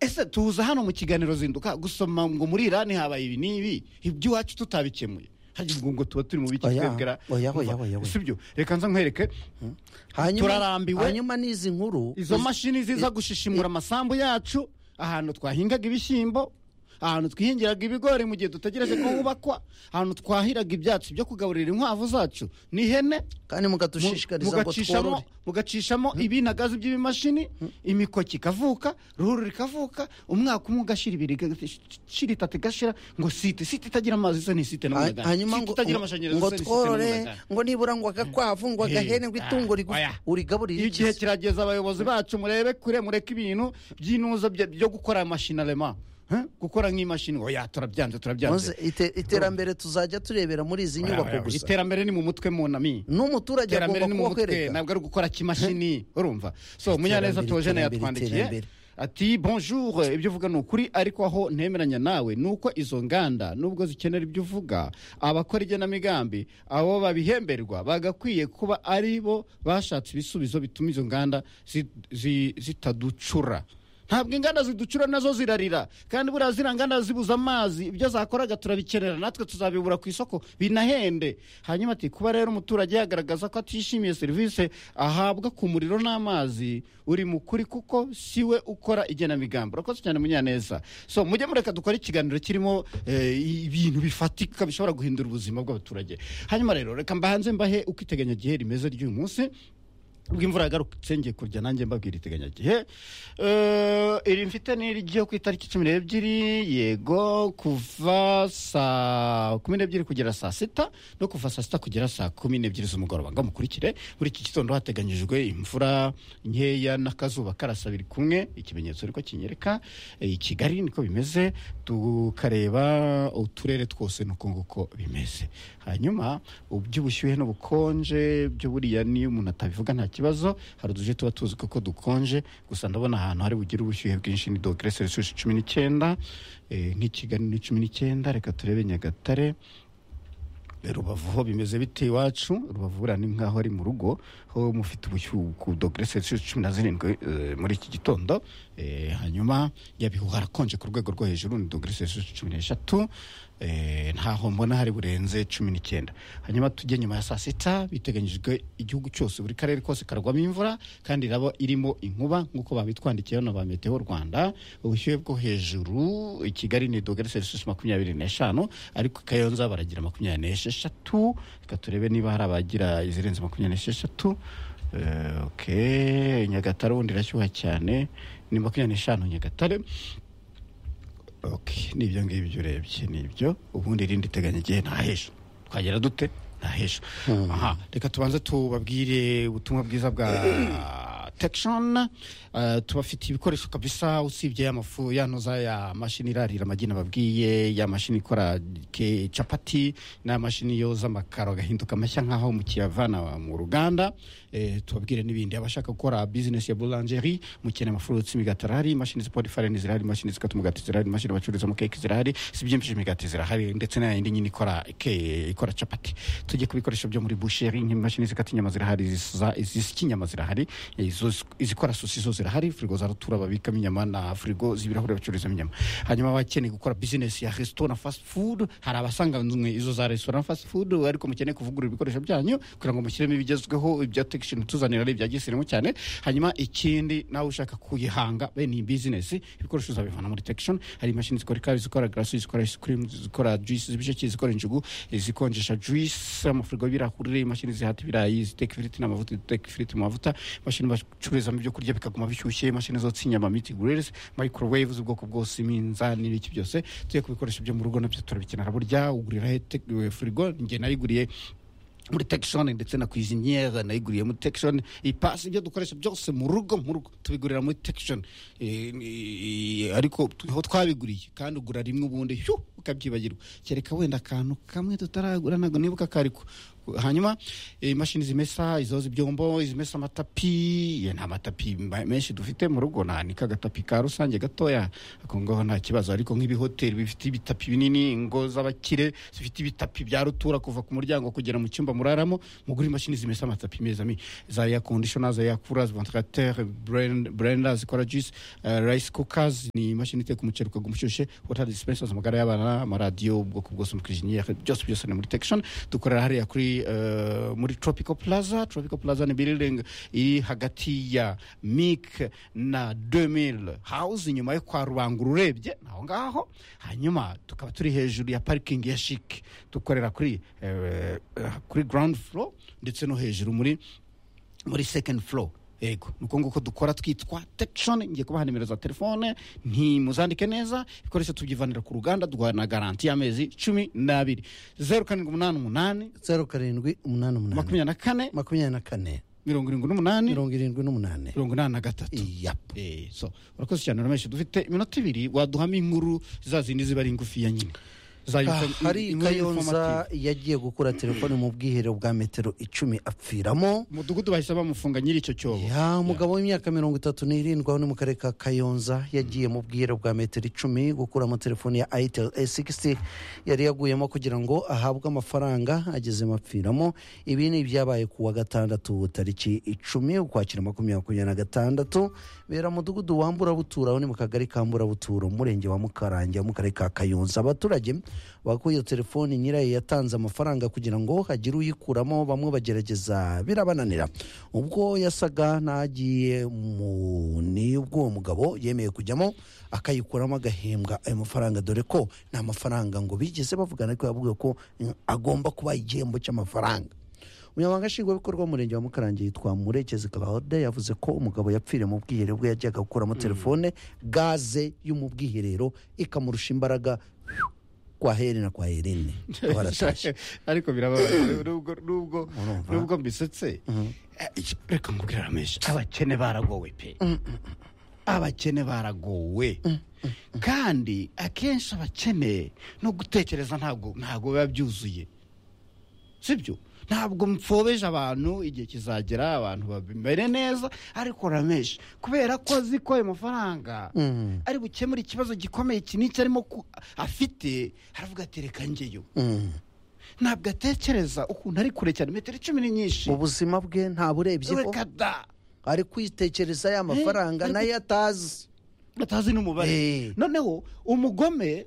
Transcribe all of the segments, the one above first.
ese tuza hano mu kiganiro zinduka gusoma ngo muri irani habaye ibi n'ibi iby'iwacu tutabikemuye hajya ubwo ngo tuba turi mu biki Oya, twebwera oya, oya, oya, oya. si byo reka nza nkwereke hanyuma Turarambiwe. hanyuma n'izi nkuru izo mashini ziza gushishimura amasambu yacu ahantu twahingaga ibishyimbo ahantu twihingiraga ibigori mu gihe dutegereje ko hubakwa ahantu twahiraga ibyatsi byo kugaburira inkwavu zacu n'ihene kandi mu- mukadushishikariza ngo mugacishamo- tworore mugacishamo ibinagazi by'ibimashini imikoki ikavuka ruhurura ikavuka umwaka umwe ugashyira ibiri igashyira itatu igashira ngo site site itagira amazi isa ni site Ha- n'umugani hanyuma site ngo itagira ngo- amashanyarazi ngo isa ni site tworore n'umugani. ngo nibura ngo agakwavu ngo agahene ngo Hey, itungo ah, rigufi oya. urigaburire igihe iki kirageze abayobozi bacu murebe kure mureke ibintu by'inuza bya- byo gukora mashinarema Huh? gukora nk'imashini oya turabyanze Muze, turabyanze ite- iterambere tuzajya turebera muri izi Oya, oya, nyubako gusa iterambere ni mu mutwe munami n'umuturage iterambere agomba ni mu kuba mutwe akwereka ntabwo ari ugukora kimashini urumva so munyaneza Iterambere, tojene iterambere, yatwandikiye iterambere. ati bonjour ibyo uvuga ni ukuri ariko aho ntemeranya nawe ni uko izo nganda nubwo zikenera ibyo uvuga abakora igenamigambi abo babihemberwa bagakwiye kuba ari bo bashatse ibisubizo bituma izo nganda zi- zi- zitaducura ntabwo inganda ziducura nazo zirarira kandi buriya ziriya nganda zibuza amazi ibyo zakoraga turabikenera natwe tuzabibura ku isoko binahende hanyuma ati kuba rero umuturage yagaragaza ko atishimiye serivisi ahabwa ku muriro n'amazi uri mu kuri kuko si we ukora igenamigambi urakoze cyane munyaneza so mujye mureka dukore ikiganiro kirimo eh, ibintu bifatika bishobora guhindura ubuzima bw'abaturage hanyuma rero reka mbahanze mbahe uko iteganyagihe rimeze ry'uyu munsi ubwo imvura yagarutse ngiye kurya nanjye mbabwira iteganyagihe Eh, iri mfite ni iryo ku itariki cumi n'ebyiri yego kuva saa kumi n'ebyiri kugera saa sita no kuva saa sita kugera saa kumi n'ebyiri z'umugoroba ngo mukurikire muri iki gitondo hateganyijwe imvura nkeya n'akazuba karasa biri kumwe ikimenyetso ariko kinyereka Eh, i kigali niko bimeze tukareba uturere twose nuko nguko bimeze hanyuma iby'ubushyuhe n'ubukonje byo buriya niyo umuntu atabivuga nta kibazo hari uduce tuba tuzi ko dukonje gusa ndabona ahantu hari bugire ubushyuhe bwinshi ni dogere selisiyusi cumi n'icyenda eh, nk'i kigali ni cumi n'icyenda reka turebe nyagatare rubavu ho bimeze bite iwacu rubavu buriya ni nk'aho ari mu rugo ho mufite ubushyuhe ku dogere selisiyusi cumi na zirindwi eh, muri iki gitondo Eh, hanyuma yabihu harakonje ku rwego rwo hejuru ni dogere selisiyusi cumi n'eshatu Eh, ntaho mbona hari burenze cumi n'icyenda hanyuma tujye nyuma ya saa sita biteganyijwe igihugu cyose buri karere kose karagwamo imvura kandi iraba irimo inkuba nk'uko babitwandikiye hano ba meteo rwanda ubushyuhe bwo hejuru i kigali ni dogere selisiyusi makumyabiri n'eshanu ariko i kayonza baragira makumyabiri n'esheshatu reka turebe niba hari abagira izirenze makumyabiri n'esheshatu Eh, ok nyagatare ubundi irashyuha cyane ni makumyabiri n'eshanu nyagatare ok ni ibyo ngibyo urebye ni ibyo ubundi irindi teganya igihe nta hejuru twagera dute nta hejuru aha reka tubanze tubabwire ubutumwa bwiza bwa tekishoni tubafitiye ibikoresho kabisa usibye ya mafu ya noza ya mashini irarira amagi nababwiye ya mashini ikora ke- capati na mashini yoza amakaro agahinduka mashya nkaho mukiyavana mu ruganda eh, tubabwire n'ibindi abashaka gukora bizinesi ya boulangerie mukeneye amafu y'ubutsima imigatara hari imashini zipora ifarini zirahari imashini zikata umugati zirahari imashini bacururizamo keke zirahari si byinshi imigati zirahari ndetse na yindi nyine ikora ke- ikora capati tujye ku bikoresho byo muri busheri nk'imashini zikata inyama zirahari izisa- izisya inyama zirahari izo- izikora sosi zo zirahari firigo za rutura babikamo inyama na firigo z'ibirahure bacururizamo inyama hanyuma abakeneye gukora bizinesi ya resito na fast food hari abasanganywe izo za resito na fast food ariko mukeneye kuvugurura ibikoresho byanyu kugira ngo mushyiremo ibigezweho ibya tekishoni tuzanira ari ibya gisirimu cyane hanyuma ikindi nawe ushaka kuyihanga bene iyi bizinesi ibikoresho uzabivana muri tekishoni hari imashini zikora ikawa zikora garasi zikora ice cream zikora juice z'ibisheke zikora injugu zikonjesha juice amafirigo y'ibirahuri imashini zihata ibirayi ziteka ifiriti n'amavuta ziteka ifiriti mu mavuta imashini bacururizamo ibyo kurya bikaguma bishyushye imashini zotsa inyama miti grills microwave z'ubwoko bwose iminzani n'iki byose tujye ku bikoresho byo mu rugo nabyo turabikenera burya ugurira he te- firigo njye nayiguriye muri tekishoni ndetse na kwiziniyeri nayiguriye muri tekishoni ipasi ibyo dukoresha byose mu rugo mu rugo tubigurira muri tekishoni ariko tu- aho twabiguriye kandi ugura rimwe ubundi shu ukabyibagirwa kereka wenda akantu kamwe tutaragura ntabwo nibuka ako ariko hanyuma eh, imashini zimesa izoza ibyombo izimesa amatapi eh, nta matapi ma- menshi dufite mu rugo nanika agatapi ka rusange gatoya ako ngaho nta kibazo ariko nk'ibihoteli bifite ibitapi binini ingo z'abakire zifite ibitapi bya rutura kuva ku muryango kugera mu cyumba muraramo mugura imashini zimesa amatapi meza mi za air conditioner za air coolers ventilateur blend- blenders zikora juice eh, rice cookers ni imashini iteka umuceri ukaguma ushyushye water dispensers amagare y'abana amaradiyo ubwoko bwose amakiriniyeri byose byose ni muri tekishoni dukorera hariya kuri eh, muri tropical plaza tropical plaza ni building iri hagati ya mik na 2000 house inyuma yo kwa rubangura urebye ni aho ngaho hanyuma tukaba turi hejuru ya parikingi ya shike dukorera kuri eh, eh, kuri ground floor ndetse no hejuru muri muri second floor yego nuko nguko dukora twitwa tekishoni ngiye kubaha nimero za telefone ntimuzandike neza ibikoresho tubyivanira ku ruganda duhana garanti y'amezi cumi n'abiri zeru karindwi umunani umunani zeru karindwi umunani umunani makumyabiri na kane makumyabiri na kane mirongo irindwi n'umunani mirongo irindwi n'umunani mirongo inani na gatatu yapu Eh, so urakoze cyane urameshi dufite iminota ibiri waduhamo inkuru za zindi ziba ari ngufiya nyine Za inform- hari inkuru informative. kayonza yagiye gukura telefone mu bwiherero bwa metero icumi apfiramo umudugudu bahise bamufunga nyiri icyo cyobo ya umugabo w'imyaka mirongo itatu n'irindwi aho ni mu karere ka kayonza yagiye mu bwiherero bwa metero icumi gukuramo telefone ya ayitel a sigisi yari yaguyemo kugira ngo ahabwe amafaranga agezemo apfiramo ibi ni ibyabaye ku wa gatandatu tariki icumi ukwakira makumyabiri makumyabiri na gatandatu bera mu mudugudu wa mburabuturo aho ni mu kagari ka mburabuturo umurenge wa mukarange wo mu karere ka kayonza abaturage bakuye iyo telefoni nyirayo yatanze amafaranga kugira ngo hagire uyikuramo bamwe bagerageza birabananira ubwo yasaga n'agiye mu nibwo uwo mugabo yemeye kujyamo akayikuramo agahembwa ayo mafaranga dore ko nta mafaranga ngo bigeze bavugana ariko yavuga ko mm, agomba kuba igihembo cy'amafaranga umunyamabanga nshingwabikorwa w'umurenge wa mukarange yitwa murekezi kabahode yavuze ko umugabo yapfiriye mu bwiherero bwe yajyaga gukuramo telefone gaze yo mu bwiherero ikamurusha imbaraga kwa heri na kwa herine baratashye ariko birababaje nubwo nubwo nubwo mbisetse Eh, icyo- reka nkubwire rameshe abakene baragowe pe abakene baragowe kandi akenshi abakene no gutekereza ntabwo ntabwo biba byuzuye sibyo ntabwo mpfobeje abantu igihe kizagera abantu babimere neza ariko rameshe kubera ko azi ko ayo mafaranga Mm. ari bukemure ikibazo gikomeye iki n'iki arimo ku- afite aravuga ati reka njyeyo Mm. ntabwo atekereza ukuntu ari kure cyane metero icumi ni nyinshi mu buzima bwe nta burebyeho reka da ari kwitekereza ya mafaranga Eh, nayo atazi batazi Eh. n'umubare noneho umugome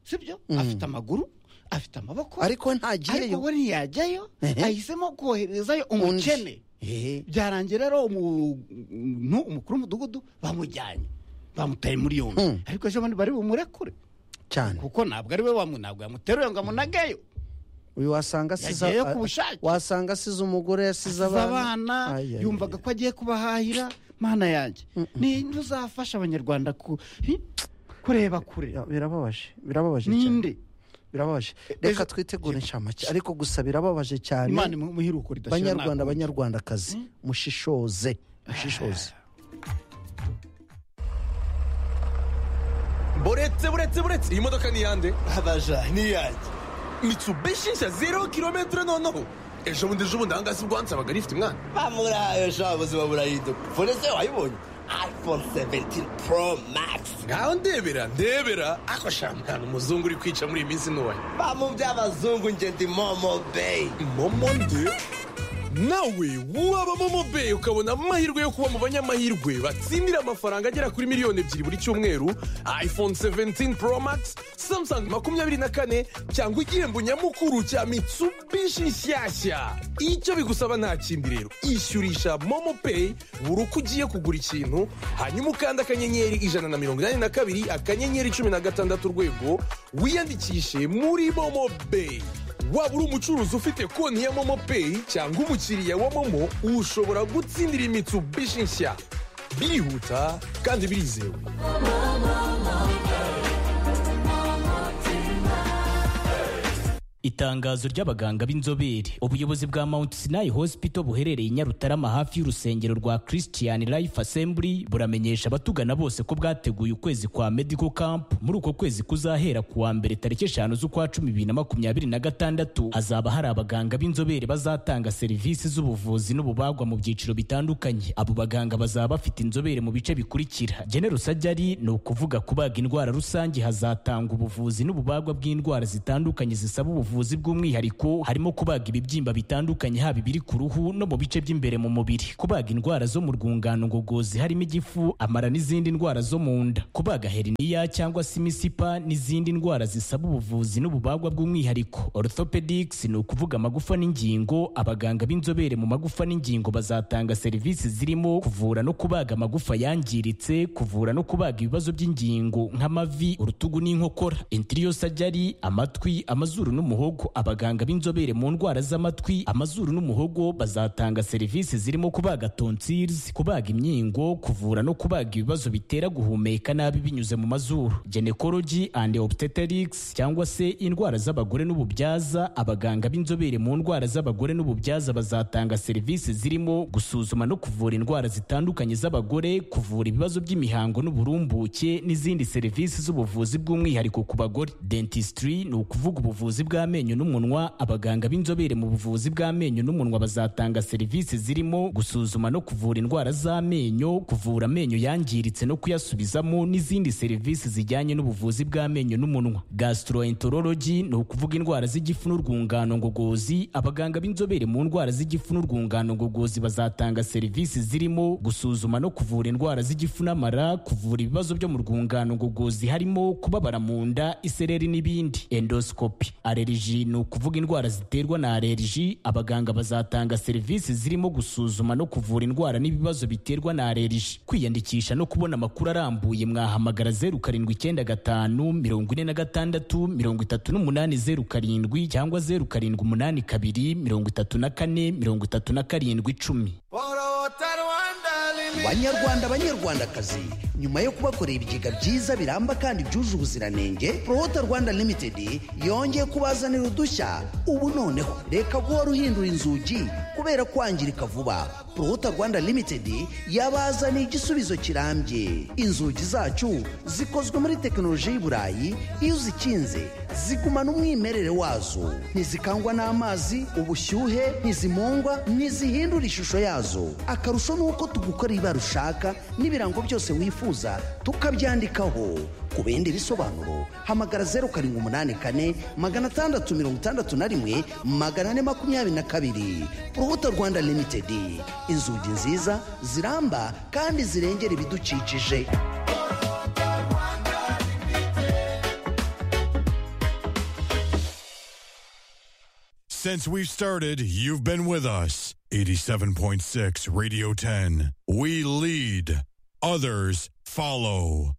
sibyo afite amaguru afite amaboko ariko ariko ntagiyeyo we ntiyajyayo Ehe. ahisemo koherezayo Undi. umukene Eh, byarangira rero umuntu umukuru w'umudugudu bamujyanye bamutaye muri yombi Mm. ariko ejo bundi bari bumurekure cyane kuko ntabwo ari we wamu ntabwo yamuteruye ngo amunageyo uyu wasanga asize Yagiyeyo a- ku bushake. wasanga asize umugore yasize abana Ay, ay, yumvaga ko agiye kubahahira mana yanjye ni ntuzafasha abanyarwanda ku- hi, kureba kure Ya, birababaje birababaje cyane ninde birababaje ejo- reka twitegure inshamake ariko gusa birababaje cyane imana imuhe umuhiruko ridashira banyarwanda ntago. banyarwandakazi mushishoze mushishoze buretse buretse buretse iyi modoka ni iyande abaja niyanjye mitsubishi nshya zero kilometero noneho ejo bundi ejo bundi ahangaha si ubwo wansabaga rifite umwana bamurahaye sha buzima burahinduka fonese wayibonye iphone 17 pro max ngaho ndebera ndebera ako shampiyona umuzungu uri kwica muri iyi minsi ntoya bamu by'abazungu nje ndi momo bay momo nde nawe waba momo be ukabona amahirwe yo kuba mu banyamahirwe batsindira amafaranga agera kuri miliyoni ebyiri buri cyumweru iphone 17 pro max samsung makumyabiri na kane cyangwa igihembo nyamukuru cya mitsubishi nshyashya icyo bigusaba nta kindi rero ishyurisha momo pay buri uko ugiye kugura ikintu hanyuma ukanda akanyenyeri ijana na mirongo inani na kabiri akanyenyeri cumi na gatandatu urwego wiyandikishe muri momo pay waba uri umucuruzi ufite konti ya momo peyi cyangwa umukiriya wa momo ushobora gutsindira imitsubishi nshya birihuta kandi birizewe itangazo ry'abaganga b'inzobere ubuyobozi bwa mount sinai hospital buherereye i nyarutarama hafi y'urusengero rwa christian life assembly buramenyesha abatugana bose ko bwateguye ukwezi kwa medical camp muri uko kwezi kuzahera ku wa mbere tariki eshanu z'ukwa cumi bibiri na makumyabiri na gatandatu hazaba hari abaganga b'inzobere bazatanga serivisi z'ubuvuzi n'ububagwa mu byiciro bitandukanye abo baganga bazaba bafite inzobere mu bice bikurikira genero sajyari ni ukuvuga kubaga indwara rusange hazatanga ubuvuzi n'ububagwa bw'indwara zitandukanye zisaba ubuvuzi bw'umwihariko harimo kubaga ibibyimba bitandukanye haba ibiri ku ruhu no mu bice by'imbere mu mubiri kubaga indwara zo mu rwungano ngogozi harimo igifu amara n'izindi ndwara zo mu nda kubaga heriniya cyangwa se imisipa n'izindi ndwara zisaba ubuvuzi n'ububagwa bw'umwihariko orthopedics ni ukuvuga amagufa n'ingingo abaganga b'inzobere mu magufa n'ingingo bazatanga serivisi zirimo kuvura no kubaga amagufa yangiritse kuvura no kubaga ibibazo by'ingingo nk'amavi urutugu n'inkokora interior surgery amatwi amazuru n'umuhogo abaganga b'inzobere mu ndwara z'amatwi amazuru n'umuhogo bazatanga serivisi zirimo kubaga tonsils kubaga imyingo kuvura no kubaga ibibazo bitera guhumeka nabi binyuze mu mazuru gynecology and obstetrics cyangwa se indwara z'abagore n'ububyaza abaganga b'inzobere mu ndwara z'abagore n'ububyaza bazatanga serivisi zirimo gusuzuma no kuvura indwara zitandukanye z'abagore kuvura ibibazo by'imihango n'uburumbuke n'izindi serivisi z'ubuvuzi bw'umwihariko ku bagore dentistry ni ukuvuga ubuvuzi bw'amenyo n'umunwa abaganga b'inzobere mu buvuzi bw'amenyo n'umunwa bazatanga serivisi zirimo gusuzuma no kuvura indwara z'amenyo kuvura amenyo yangiritse no kuyasubizamo n'izindi serivisi zijyanye n'ubuvuzi bw'amenyo n'umunwa gastroenterology ni ukuvuga indwara z'igifu n'urwungano ngogozi abaganga b'inzobere mu ndwara z'igifu n'urwungano ngogozi bazatanga serivisi zirimo gusuzuma no kuvura indwara z'igifu n'amara kuvura ibibazo byo mu rwungano ngogozi harimo kubabara mu nda isereri n'ibindi endoscopy allergy ni ukuvuga indwara ziterwa na allergy abaganga bazatanga serivisi zirimo gusuzuma no kuvura indwara n'ibibazo biterwa na allergy kwiyandikisha no kubona amakuru arambuye mwahamagara zeru karindwi icyenda gatanu mirongo ine na gatandatu mirongo itatu n'umunani zeru karindwi cyangwa zeru karindwi umunani kabiri mirongo itatu na kane mirongo itatu na karindwi icumi banyarwanda banyarwandakazi nyuma yo kubakorera ibigega byiza biramba kandi byuje ubuziranenge prohota rwanda limitedi yongeye kubazanira udushya ubu noneho reka guhora uhindura inzugi kubera kwangirika vuba prohota rwanda limitedi yabazaniye igisubizo kirambye inzugi zacu zikozwe muri tekinoloji y'i burayi iyo uzikinze zigumana umwimerere wazo ntizikangwa n'amazi ubushyuhe ntizimungwa ntizihindura ishusho yazo akarusho ni uko tugukora ibara ushaka n'ibirango byose wifuza tukabyandikaho ku bindi bisobanuro hamagara zeru karindwi umunani kane magana atandatu mirongo itandatu na rimwe magana ane makumyabiri na kabiri urubuto rwanda limitedi inzugi nziza ziramba kandi zirengera ibidukikije Since we've started, you've been with us. 87.6 Radio 10. We lead, others follow.